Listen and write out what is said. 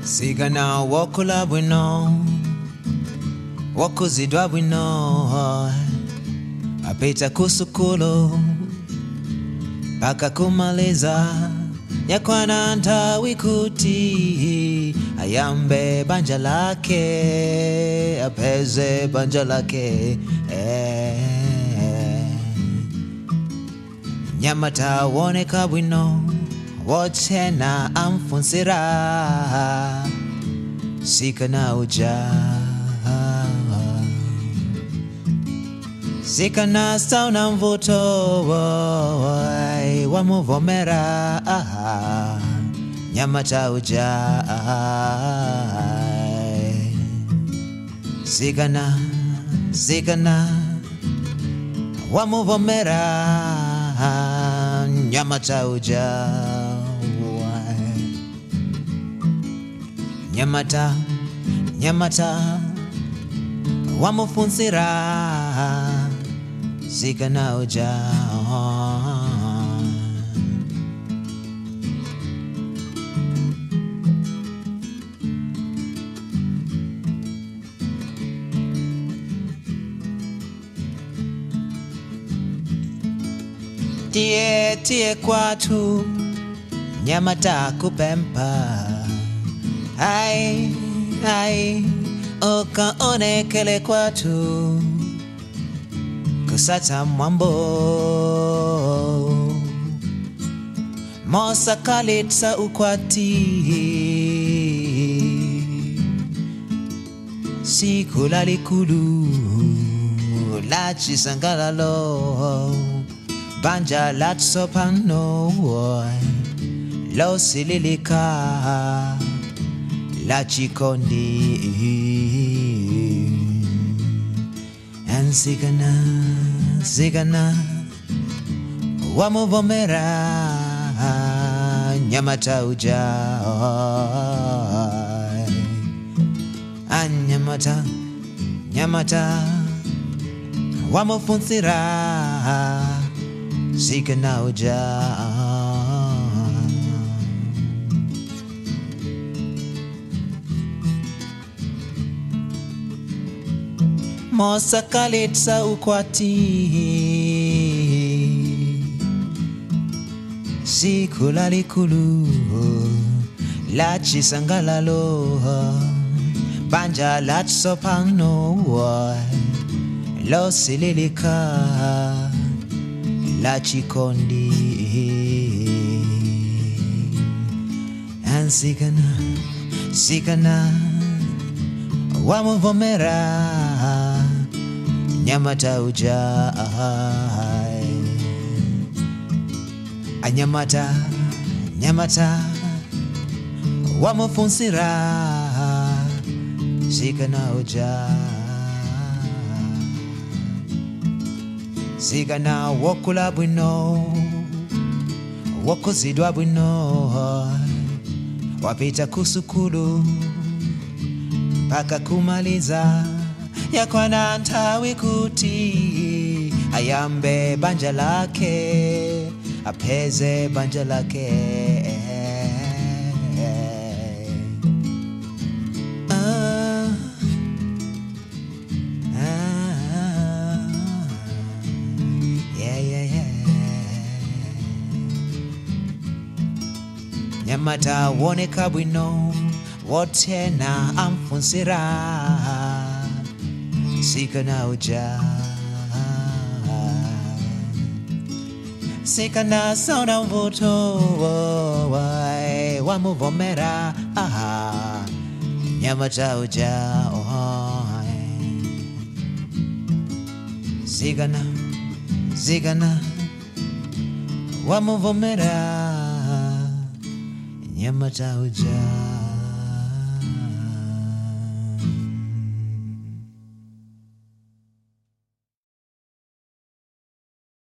sigana wokula bwino wokuzidwa bwino apita kusukulu mpaka kumaliza yakwana ntawi kuti ayambe banja lake apeze banja lake eh. nyamata woneka bwino wotena amfunsira sikana uja sikana sauna mvuto wai, wamuvomera ah, nyamata uja sikana sikana wamuvomera nyamata uja nyamata nyamata wamufunsira sikana uja tie tie kwatu nyamata kupempa ai ai ukaonekele kwatu kusata mwambo mosakalitsa ukwati siku lalikulu la chisangalalo banja la tsopano losililika la chikondi and sigana sigana wamuvomera nyamata uja anyamata nyamata wamufunsira sigana uja mosakalitsa ukwati siku lalikulu la chisangalalo banja la tsopano losililika la chikondi ansikana sikana wamuvomera nyamata uja anyamata nyamata wamufunsira sikana uja sikana wokula bwino wokuzidwa bwino wapita kusukulu mpaka kumaliza yakwana ntawi kuti ayambe banja lake apeze banja lake Ah, ah, yeah, yeah, yeah. nyamata woneka bwino wotena amfunsira sikana uja sikana sauna mvuto wai, wamuvomera aha, nyamata uja oi. sikana sikana wamuvomera nyamata uja